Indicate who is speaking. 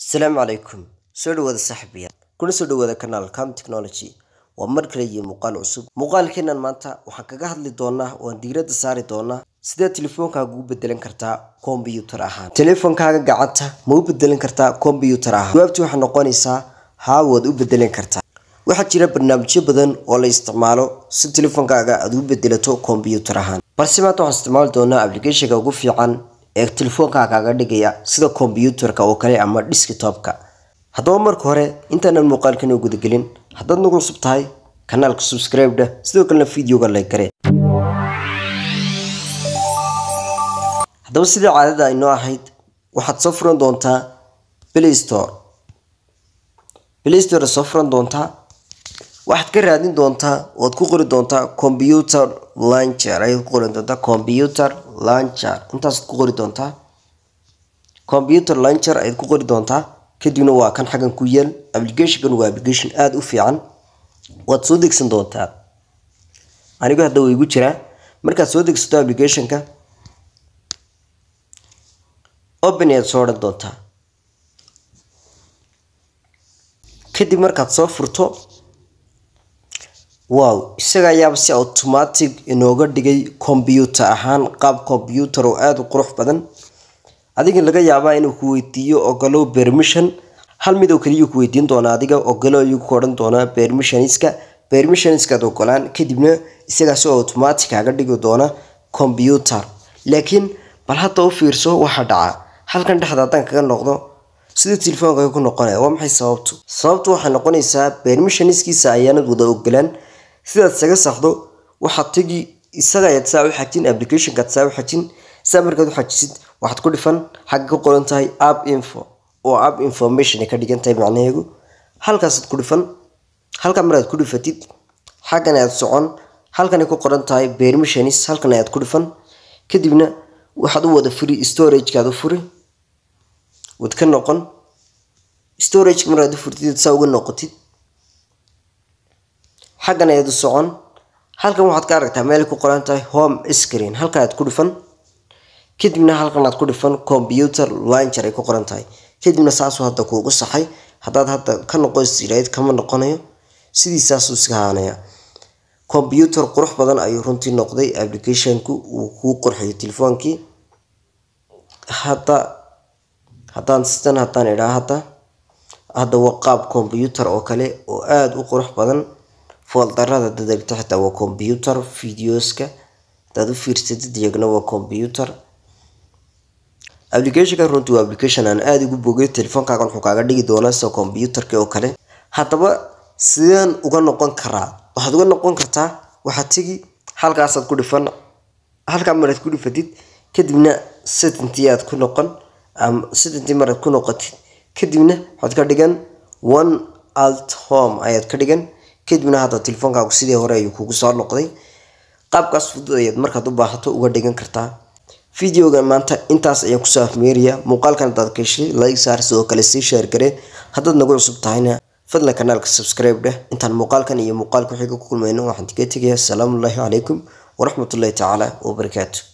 Speaker 1: asalaamu calaykum soo dhawaada saaxiibayaal kuna soo dhawaada kanaal cam technology waa mar kale iyo muuqaal cusub muuqaalkeenan maanta waxaan kaga hadli doonaa waan diiradda saari doonaa sidee telefoonkaaga u bedelan kartaa kombyuutar ahaan telefoonkaaga gacanta ma u bedelan kartaa kombyuutar ahaan jawaabtii waxay noqonaysaa haa waad u bedelan kartaa waxaa jira barnaamijyo badan oo la isticmaalo si telefoonkaaga aad u bedelato kombyuutar ahaan balse maanta waxaan isticmaali doonaa applicationka ugu fiican ee telefoonkaa kaaga dhigaya sida kombyuutarka oo kale ama desktopka haddaba marka hore intaanan muuqaalkan u gudagelin haddaad nagu cusub tahay kanaalka subscribe-da sidoo kalena videoga like gare haddaba sidii caadada aynoo ahayd waxaad soo furan doontaa play store play store soo furan doontaa waxaad ka raadin doontaa oad ku qori doontaa computer launcher ayaad ku qori doontaa computer launcher intaasaad ku qori doontaa computer launcher ayaad ku qori doontaa kadibna waa kan xaggan ku yaal applicationkan waa application aada u fiican waad soo degsan doontaa anigu hadda way igu jiraa markaad soo degsato applicationka open ayaad soo odhan doontaa kadib markaad soo furto wow isaga ayaaba si automatic inooga dhigay combyuutar ahaan qaab combyuutar oo aada u qurux badan adiga laga yaabaa inuu ku weydiiyo ogolow permission hal mid oo kaliya ku weydiin doonaa adiga ogolow ayuu ku odhan doonaa permissionska permissionskaad ogolaan kadibna isagaa si automatic kaga dhigi doona combyuutar laakiin bal hadda u fiirso waxaa dhaca halkan dhexda haddaan kaga noqdo sida telefoonka ku noqonaya waa maxay sababtu sababtu waxay noqonaysaa permissionskiisa ayaanad wada ogolaan sidaad isaga saxdo waxaad tegi isaga ayaad saa u xajin applicationkaad saa u xajin saa markaad u xajisid waxaad ku dhifan xagga ka qoran tahay app info oo app information ay ka dhigan tahay macnaheegu halkaasaad ku dhifan halkan maraad ku dhifatid xaggan ayaad socon halkanay ku qoran tahay permissionis halkan ayaad ku dhifan kadibna waxaad u wada furi storagekaad u furi wad ka noqon storageka markaad u furtid saa uga noqotid xaggan ayaad u socon halkan waxaad ka aragtaa meel ku qoran tahay home screen halkan aad ku dhifan kadibna halkan aad ku dhifan computer launcher ay ku qoran tahay kadibna saasuu hadda kuugu saxay haddaad hadda ka noqoysirayd kama noqonayo sidiisaasuu iska haanaya combyuutar qurux badan ayuu runtii noqday applicationku uu kuu qurxiyo telefoonkii hadda haddaan sidan haddaan idhaa hadda hadda waa qaab combyuutar oo kale oo aada u qurux badan fooldarada dadegto xitaa waa combyuutar videoska hadaad u fiirsatid iyagna waa combyuutar applicationka runtii waa application aan aada ugu bogay telefoonkaagan wuxuu kaaga dhigi doonaa sida combyuutarka oo kale haddaba sideen uga noqon karaa waxaad uga noqon kartaa waxaad tegi halkaasaad ku dhifan halkaa maraad ku dhifatid kadibna settintii aad ku noqon ama settintii maraad ku noqotid kadibna waxaad ka dhigan one alt home ayaad ka dhigan kadibna hadda telefoonkaagu sidii hore ayuu kugu soo noqday qaabkaas fudud ayaad markaad u baahato uga dhigan kartaa videoga maanta intaas ayaan kusoo afmeeraya muuqaalkan hadaad ka heshay like saar sidoo kale sii sheer garee haddaad nagu cusub tahayna fadlan kanaalka subscribe dheh intaan muuqaalkan iyo muuqaalka wixii ka kulmayno waxaan tiga tegaya asalaamu ullaahi calaykum waraxmatullaahi tacaala wabarakaatu